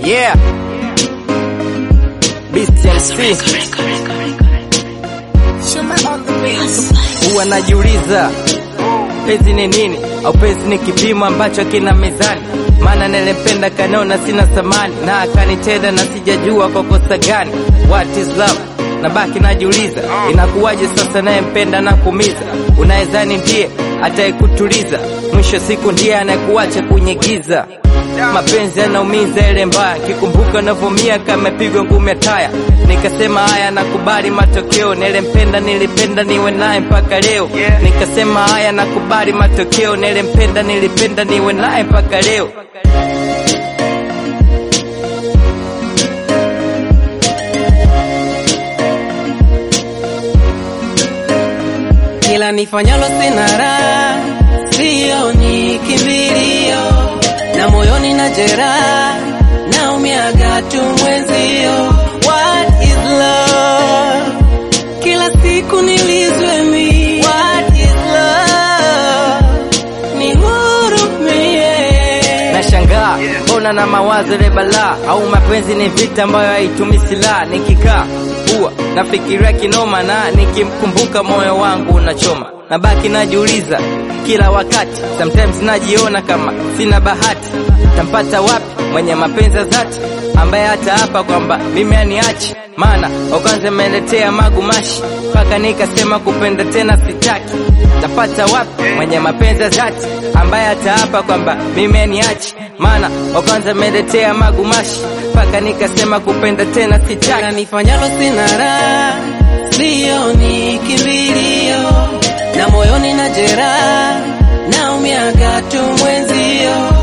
Yeah. Beast MC. Huwa najiuliza penzi ni nini au penzi ni kipimo ambacho kina mizani maana nilipenda kanaona sina thamani na akanitenda na sijajua kwa kosa gani what is love nabaki najiuliza inakuwaje sasa nayempenda na kumiza unawezani ndiye atayekutuliza mwisho siku ndiye anayekuacha kwenye giza mapenzi yanaumiza ile mbaya kikumbuka navyomia kamepigwa ngumi ya taya nikasema haya nakubali matokeo nilempenda nilipenda niwe naye mpaka leo nikasema haya nakubali matokeo nilempenda nilipenda niwe naye mpaka leo kila nifanyalo sina raha, sioni kimbilio, na moyoni na jeraha, naumiaga tu mwenzio. What is love? Kila siku nilizwe mi. What is love? Nihurumie. nashangaa mbona na mawazo ile balaa au mapenzi ni vita ambayo haitumi silaha nikikaa huwa nafikiria kinoma na nikimkumbuka moyo wangu unachoma nabaki najiuliza kila wakati sometimes najiona kama sina bahati tampata wapi mwenye mapenzi ya dhati ambaye hata hapa kwamba mimi aniachi maana wakwanza ameletea magumashi mpaka nikasema kupenda tena sitaki tapata wapi mwenye mapenzi ya dhati ambaye hata hapa kwamba mimi aniachi maana wakwanza ameletea magumashi mpaka nikasema kupenda tena Kila sitaki nifanyalo sina raha, sioni kimbilio, na moyoni na jeraha, naumiaga tu mwenzio.